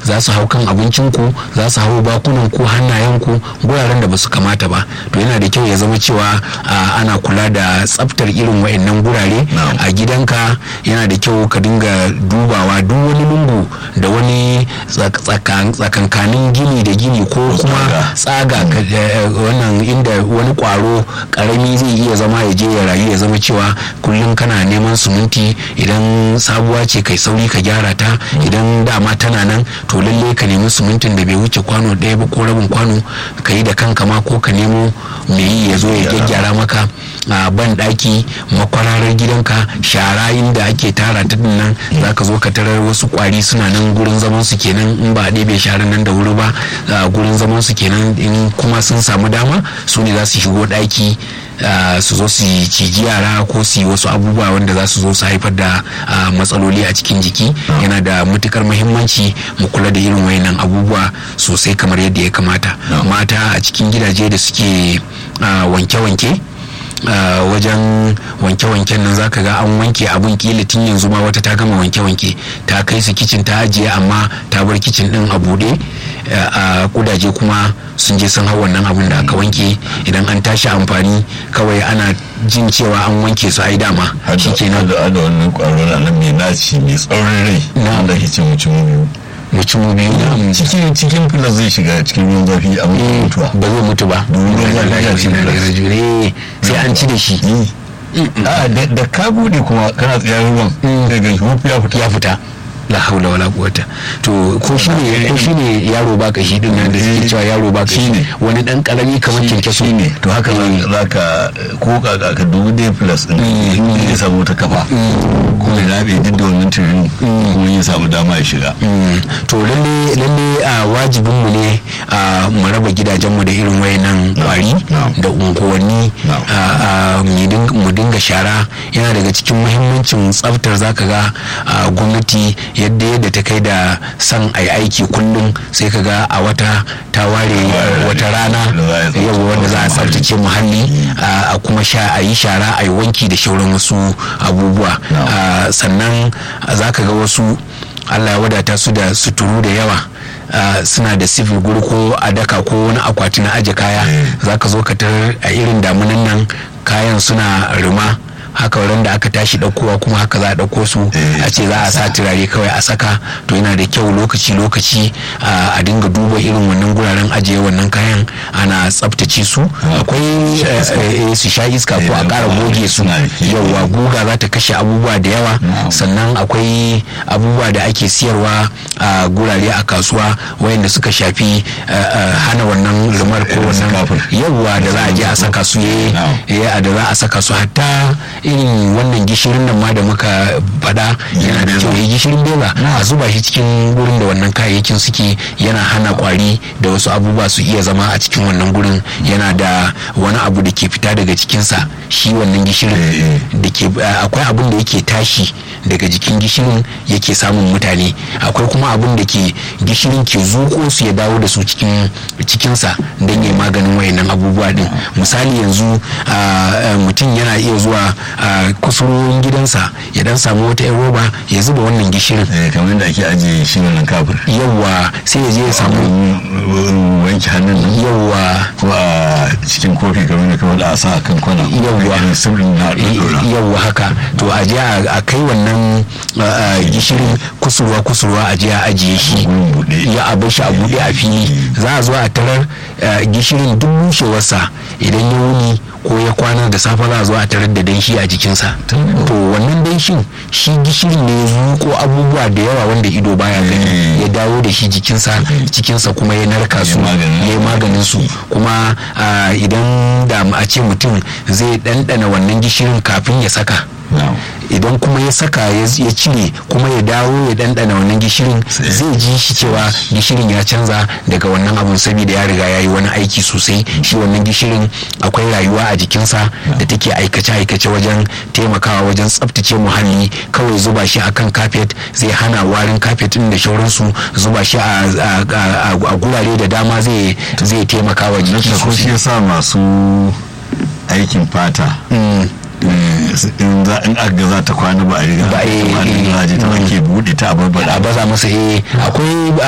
za su hau kan abincinku za su hau bakunanku hannayenku guraren da ba su kamata ba to yana da kyau ya zama cewa ana kula da tsaftar irin wa'annan gurare a gidanka yana da kyau ka dinga dubawa duk wani lungu da wani tsakankanin gini da gini ko kuma tsaga wannan inda wani kwaro karami zai iya zama ya je ya rayu ya zama cewa kullum kana neman suminti idan sabuwa ce kai sauri ka gyara ta idan dama tana nan to lalle ka nemi sumintin da bai wuce kwano ɗaya ba ko rabin kwano ka yi da kanka ma ko ka nemo mai yi ya zo ya gyaggyara maka a ban ɗaki makwararar gidanka shara inda ake tara ta nan za ka zo ka tarar wasu kwari suna nan gurin zaman su kenan in ba a ɗebe sharan nan da wuri ba gurin zaman su kenan in kuma sun samu dama su ne za su shigo ɗaki Uh, su zo su ciji yara ko su yi wasu abubuwa wanda za su zo su haifar da uh, matsaloli a cikin jiki yana da matukar muhimmanci mu kula da irin wayannan abubuwa sosai kamar yadda ya kamata mata a cikin gidaje da suke wanke-wanke uh, Uh, wajen wanke-wanken nan zaka ga an wanke abun kila tun yanzu ma wata ta gama wanke-wanke ta kai su kicin ta ajiye amma ta bar kicin din a bude a uh, kudaje kuma sun je sun hau wannan abun da aka wanke idan an tashi amfani kawai ana jin cewa an wanke su ai dama shikenan da da wannan kwaro na nan mai naci mai tsaurin rai na da kicin mutum biyu mutum biyu cikin cikin filas zai shiga cikin ruwan zafi a mutuwa ba zai mutu ba sai an ci da shi da ka bude kuma kana tsayar ruwan sai ga ya fita ya fita la haula wala quwata to ko shine ko shine yaro ba ka shi din nan da suke cewa yaro ba ka shi wani dan karami kamar kinkeso ne to haka za ka ko ka ka dubu dai plus din ya samu ta kafa ko ya rabe duk da wannan turin ko ya samu dama ya shiga to lalle lalle a wajibin mu ne mu raba gidajen mu da irin wayannan kwari da unguwanni mu dinga shara yana daga cikin muhimmancin tsaftar zaka ga gwamnati yadda yadda ta kai da son ai aiki kullum sai ka ga a wata ta ware wata rana yau wanda za a tsaftace muhalli a kuma sha a yi shara a yi wanki da shauran wasu abubuwa sannan za ka ga wasu allah ya wadata su da suturu da yawa Uh, suna da sifil guri ko a daka ko wani akwati na aje kaya za ka zo ka tarar a irin damunan nan kayan suna rima haka wurin da aka tashi ɗaukowa kuma haka za a ɗauko su a ce za a sa turare kawai a saka to yana da kyau lokaci lokaci a dinga duba irin wannan guraren ajiye wannan kayan ana tsaftace su akwai su sha iska ko a ƙara goge su yauwa guga za ta kashe abubuwa da yawa sannan akwai abubuwa da ake siyarwa a gurare a kasuwa wayanda suka shafi hana wannan lumar ko wannan yauwa da za a je a saka su ya da za a saka su hatta irin wannan gishirin nan ma da muka faɗa yana da kyau gishirin bela a zuba shi cikin gurin da wannan kayayyakin suke yana hana kwari da wasu abubuwa su iya zama a cikin wannan gurin yana da wani abu da ke fita daga cikinsa shi wannan gishirin da ke akwai abin da yake tashi daga jikin gishirin yake samun mutane akwai kuma abin da ke gishirin ke zuko su ya dawo da su cikin cikinsa don ya maganin wayannan abubuwa din misali yanzu mutum yana iya zuwa a kusurorin gidansa ya dan samu wata yan roba ya zuba wannan gishirin kamar da ake ajiye shi nan kafir yawwa sai ya je ya samu wanke hannun nan yawwa ko a cikin kofi kamar da kawai da a sa kan kwana yawwa yawwa haka to a je a kai wannan gishirin kusurwa kusurwa a je a ajiye shi ya abu shi a buɗe a fili za a zo a tarar gishirin duk bushewarsa idan ya wuni ko ya kwana da safe za a zo a tarar da danshi a jikinsa to wannan danshin shi gishiri ne ya zuko abubuwa da yawa wanda ido baya gani ya dawo da shi jikinsa cikinsa kuma ya narka su ya yi maganin su kuma idan da a ce mutum zai ɗanɗana wannan gishirin kafin ya saka idan kuma ya saka ya cire kuma ya dawo ya dandana wannan gishirin zai ji shi cewa gishirin ya canza daga wannan abun saboda ya riga ya yi wani aiki sosai shi wannan gishirin akwai rayuwa a jikinsa da take aikace-aikace wajen taimakawa wajen tsaftace muhalli kawai zuba shi akan kafet zai hana warin kafet din da shauransu zuba shi a gurare da dama zai taimaka wa jiki sosai. shi yasa masu aikin fata in za in aka za ta kwana ba a riga ba a ta wanke bude ta a barbada a baza masa eh akwai